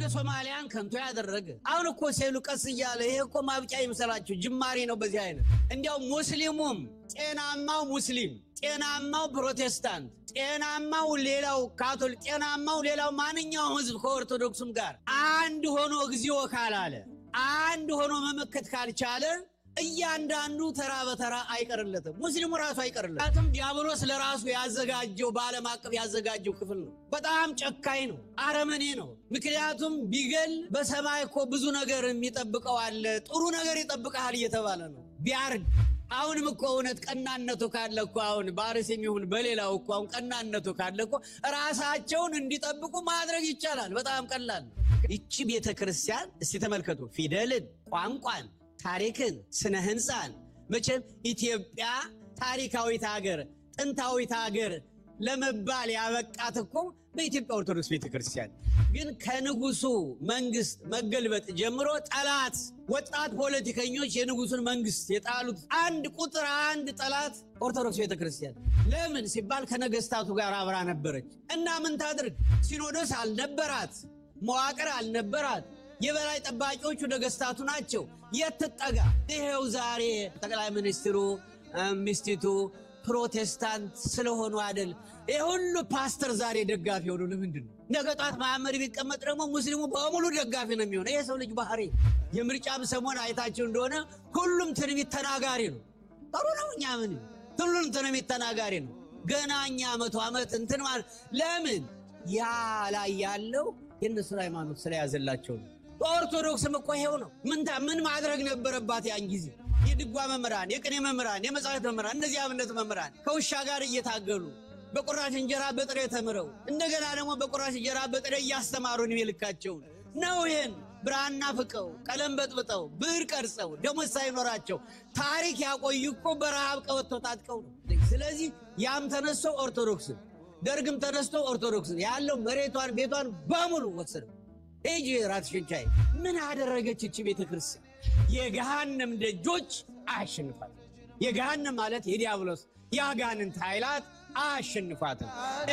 የሶማሊያን ከንቶ ያደረገ አሁን እኮ ሴሉ ቀስ እያለ ይሄ እኮ ማብቂያ ይምሰላችሁ ጅማሬ ነው። በዚህ አይነት እንዲያው ሙስሊሙም ጤናማው ሙስሊም፣ ጤናማው ፕሮቴስታንት፣ ጤናማው ሌላው ካቶሊክ፣ ጤናማው ሌላው ማንኛውም ህዝብ ከኦርቶዶክሱም ጋር አንድ ሆኖ እግዚኦ ካላለ አንድ ሆኖ መመከት ካልቻለ እያንዳንዱ ተራ በተራ አይቀርለትም። ሙስሊሙ ራሱ አይቀርለትም። ዲያብሎስ ለራሱ ያዘጋጀው በዓለም አቀፍ ያዘጋጀው ክፍል ነው። በጣም ጨካኝ ነው፣ አረመኔ ነው። ምክንያቱም ቢገል በሰማይ እኮ ብዙ ነገር የሚጠብቀው አለ። ጥሩ ነገር ይጠብቀሃል እየተባለ ነው። ቢያርግ አሁንም እኮ እውነት ቀናነቱ ካለ እኮ አሁን በአርስ የሚሆን በሌላው እኮ አሁን ቀናነቱ ካለ እኮ ራሳቸውን እንዲጠብቁ ማድረግ ይቻላል። በጣም ቀላል። ይቺ ቤተ ክርስቲያን እስቲ ተመልከቱ ፊደልን፣ ቋንቋን ታሪክን ስነ ህንፃን መቼም ኢትዮጵያ ታሪካዊት ሀገር ጥንታዊት ሀገር ለመባል ያበቃት እኮ በኢትዮጵያ ኦርቶዶክስ ቤተክርስቲያን ግን ከንጉሱ መንግስት መገልበጥ ጀምሮ ጠላት ወጣት ፖለቲከኞች የንጉሱን መንግስት የጣሉት አንድ ቁጥር አንድ ጠላት ኦርቶዶክስ ቤተክርስቲያን ለምን ሲባል ከነገስታቱ ጋር አብራ ነበረች እና ምን ታድርግ ሲኖዶስ አልነበራት መዋቅር አልነበራት የበላይ ጠባቂዎቹ ነገስታቱ ናቸው። የት ትጠጋ? ይሄው ዛሬ ጠቅላይ ሚኒስትሩ ሚስቲቱ ፕሮቴስታንት ስለሆኑ አይደል? ይህ ሁሉ ፓስተር ዛሬ ደጋፊ ሆኑ። ለምንድን ነው? ነገ ጧት መሐመድ ቢቀመጥ ደግሞ ሙስሊሙ በሙሉ ደጋፊ ነው የሚሆነው። ይሄ ሰው ልጅ ባህሪ። የምርጫም ሰሞን አይታቸው እንደሆነ ሁሉም ትንቢት ተናጋሪ ነው። ጥሩ ነው። እኛ ምን ሁሉም ትንቢት ተናጋሪ ነው። ገና እኛ መቶ ዓመት እንትን ማለት ለምን ያ ላይ ያለው የእነሱን ሃይማኖት ስለያዘላቸው ነው። በኦርቶዶክስም እኮ ይሄው ነው። ምን ማድረግ ነበረባት ያን ጊዜ? የድጓ መምህራን፣ የቅኔ መምህራን፣ የመጻሕፍት መምህራን፣ እነዚህ አብነት መምህራን ከውሻ ጋር እየታገሉ በቁራሽ እንጀራ በጥሬ ተምረው እንደገና ደግሞ በቁራሽ እንጀራ በጥሬ እያስተማሩ ዕድሜ ልካቸውን ነው። ይህን ብራና ፍቀው ቀለም በጥብጠው ብዕር ቀርጸው ደሞዝ ሳይኖራቸው ታሪክ ያቆዩ እኮ በረሃብ ቀበቶ ታጥቀው ነው። ስለዚህ ያም ተነስቶ ኦርቶዶክስን ደርግም ተነስቶ ኦርቶዶክስን ያለው መሬቷን ቤቷን በሙሉ ወሰደው። ሂጂ ራስሽን ቻይ። ምን አደረገች እቺ ቤተ ክርስቲያን? የገሃነም ደጆች አያሸንፋትም። የገሃነም ማለት የዲያብሎስ የአጋንንት ኃይላት አያሸንፋትም።